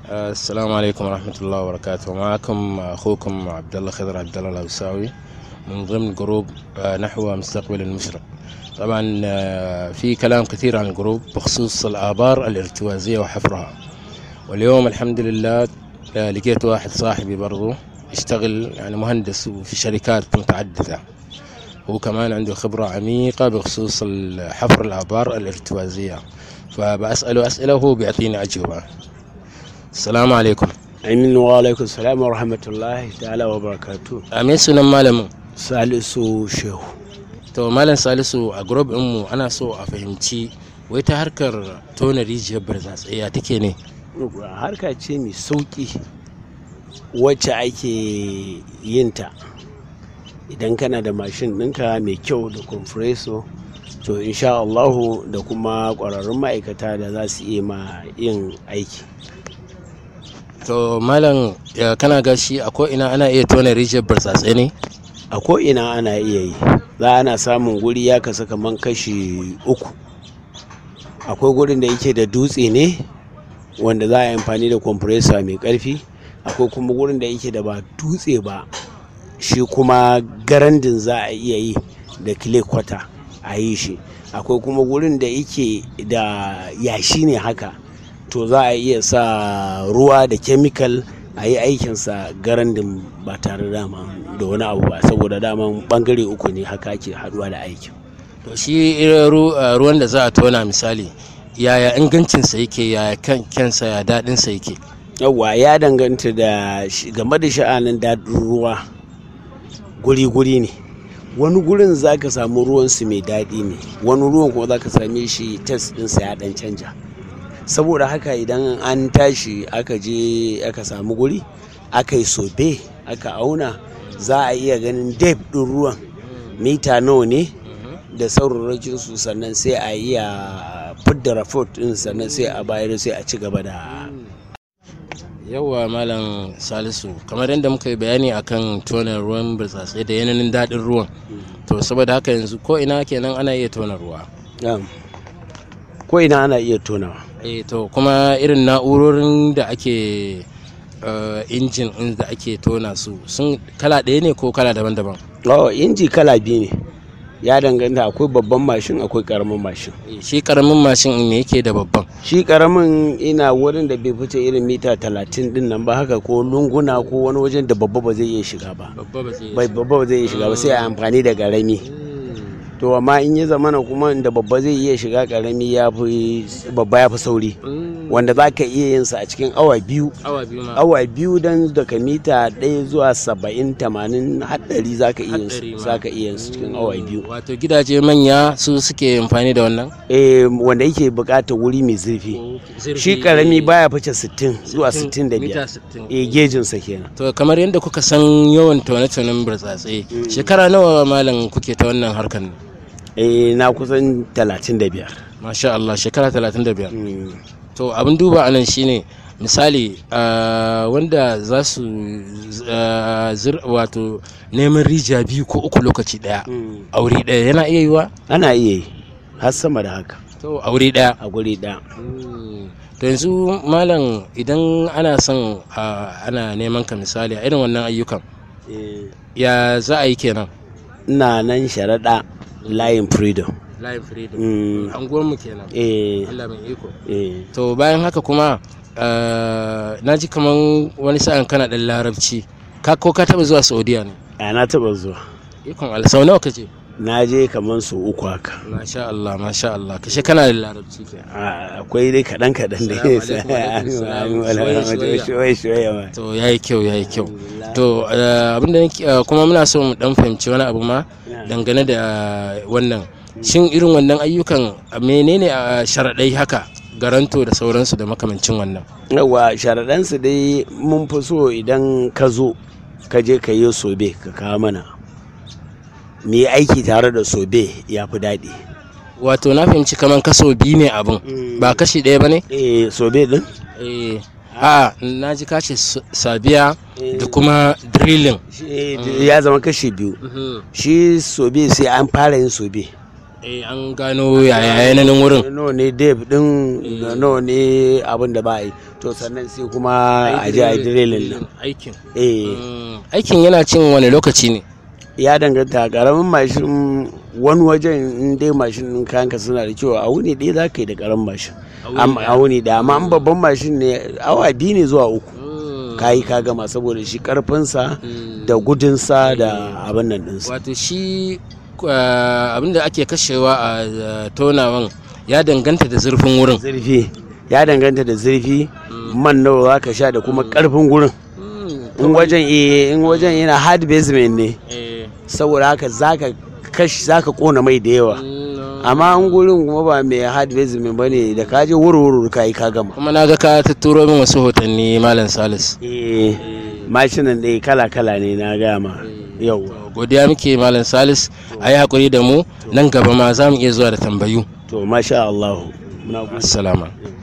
السلام عليكم ورحمة الله وبركاته معكم أخوكم عبد الله خضر عبد الله الأوساوي من ضمن جروب نحو مستقبل المشرق طبعا في كلام كثير عن الجروب بخصوص الآبار الارتوازية وحفرها واليوم الحمد لله لقيت واحد صاحبي برضو يشتغل يعني مهندس في شركات متعددة هو كمان عنده خبرة عميقة بخصوص حفر الآبار الارتوازية فبسأله أسئلة وهو بيعطيني أجوبة السلام عليكم Amin wa alaikum salam wa rahmatullahi ta'ala wa barakatu. a me sunan malamin Salisu Shehu. to malam salisu a group mu ana so a fahimci wai ta harkar tona rijiyar barzatsai ya take ne Harka ce mai sauƙi wacce ake yinta idan kana da mashin ɗinka mai kyau da compressor to insha Allahu da kuma ƙwararrun ma'aikata da za su iya ma yin aiki. to malam ya kana gashi a ko ina ana iya tona rijiyar barzatsai ne A ko'ina ana iya yi, za ana samun guri ya kasu kaman kashi uku. Akwai gurin da yake da dutse ne wanda za a yi amfani da compressor mai ƙarfi, akwai kuma gurin da yake da ba dutse ba shi kuma garandin za a iya yi da clay kwata a yi shi. Akwai kuma gurin da yake da yashi ne haka, to za a iya sa ruwa da chemical a yi aikinsa garandin ba tare dama da wani abu ba saboda daman bangare uku ne haka ake haduwa da aikin to shi irin ru- uh, ruwan da za a tona misali yaya ingancinsa yake yaya kan kyansa ya daɗinsa yake yawwa ya danganta da shi- game da sha'anin daɗin ruwa guri-guri ne wani gurin za ka samu ruwansu mai daɗi ne wani ruwan kuma za ka same shi test ɗinsa ya ɗan canja saboda haka idan an tashi aka je aka samu guri aka yi sobe aka auna za a iya ganin depth ɗin ruwan mita nawa ne da saurarakin su sannan sai a iya fidda report ɗin sannan sai a bayar sai a ci gaba da yawwa malam salisu kamar yadda muka yi bayani akan tona ruwan burtsatsai da yanayin daɗin ruwan to saboda haka yanzu ko ina kenan ana iya tona ruwa Na'am. ko ina ana iya tonawa eh to kuma irin na'urorin da ake uh, injin ɗin da ake tona su sun kala ɗaya ne ko kala daban-daban oh inji kala biyu ne ya danganta akwai babban mashin akwai karamin mashin Eh, shi karamin mashin me yake da babban shi karamin ina wurin da bai fice irin mita talatin din nan ba haka ko lunguna ko wani wajen da babba ba zai iya shiga ba babba ba zai bai babba ba zai iya shiga ba sai a amfani da karami to amma in ya zamana kuma inda babba zai iya shiga karami ya fi babba ya fi sauri wanda za ka iya yin sa a cikin awa biyu awa biyu ma awa biyu don daga mita ɗaya zuwa saba'in tamanin haɗari za ka iya yin Haɗari su ma. za ka iya yin su cikin awa biyu wato gidaje manya su suke amfani da wannan eh wanda yake buƙatar wuri mai zurfi shi karami baya fice 60 zuwa 65 eh gejinsa kenan to kamar yadda kuka san yawan tone-tonen burtsatse shekara nawa malam kuke ta wannan harkar ne eh na kusan 35 masha Allah shekara 35 Mm. to abin duba anan shine misali ah, wanda za su ah, zir- wato neman rijiya biyu ko uku lokaci daya Mm. a wuri daya yana iya yiwa ana iya yi har sama da haka to a wuri daya a guri ɗaya to yanzu malam idan ana son ah, ana neman ka misali a irin wannan ayyukan Eh, ya za a yi kenan ina nan sharaɗa layin freedom live freedom Mm. anguwanmu kenan eh Allah mai iko eh to bayan haka kuma na ji kaman wani sa'an kana ɗan larabci ka ko ka taɓa zuwa saudiya ne a na taɓa zuwa ikon Allah sau nawa ka je na je kamar su uku haka masha Allah masha Allah kashe kana da larabci ke A- akwai dai kaɗan kaɗan da Salamu alaikum, alaikum salam. Shoye, shoye. shoye ma to yayi kyau yayi kyau to eh, abinda nake eh, kuma muna so mu dan fahimci wani abu ma dangane da wannan shin irin wannan ayyukan eh, menene a sharaɗai haka garanto da sauransu da makamancin wannan yawa sharaɗansu dai mun fi so idan ka zo ka je ka yi sobe ka kawo mana mu yi aiki tare da sobe ya fi daɗi wato na fahimci kaman kaso biyu ne abin ba kashi ɗaya ba ne eh sobe din Eh, a na ji kace s- sabiya da kuma drilling shi ya zama kashi biyu shi sobe sai an fara yin sobe eh an gano yaya yanayin wurin nawa ne dave din da nawa ne abin da ba a yi to sannan sai kuma a je a yi dirilin nan aikin eh Mm, aikin yana cin wani lokaci ne ya danganta karamin mashin wani wajen in dai mashin din kayanka suna da kyau a wuni ɗaya za ka yi da karamin mashin Am- a wuni da amma an babban mashin ne awa biyu ne zuwa uku ka yi ka gama saboda shi karfinsa da gudunsa da abin nan ɗinsa wato shi uh, abinda ake kashewa a uh, tonawan ya danganta da zurfin wurin zurfi ya danganta da zurfi man nawa za ka sha da kuma karfin gurin in wajen eh, in wajen yana hard basement ne saboda haka zaka kashi zaka kona mai da yawa amma an gurin kuma ba mai hard basement bane da ka je wurwuru ka yi ka gama kuma na ga ka tatturo min wasu hotanni malam salis eh mashinan ɗaya kala kala ne na gama yau godiya muke malam salis a yi haƙuri da mu nan gaba ma za mu iya zuwa da tambayu to masha Allah muna gode. assalamu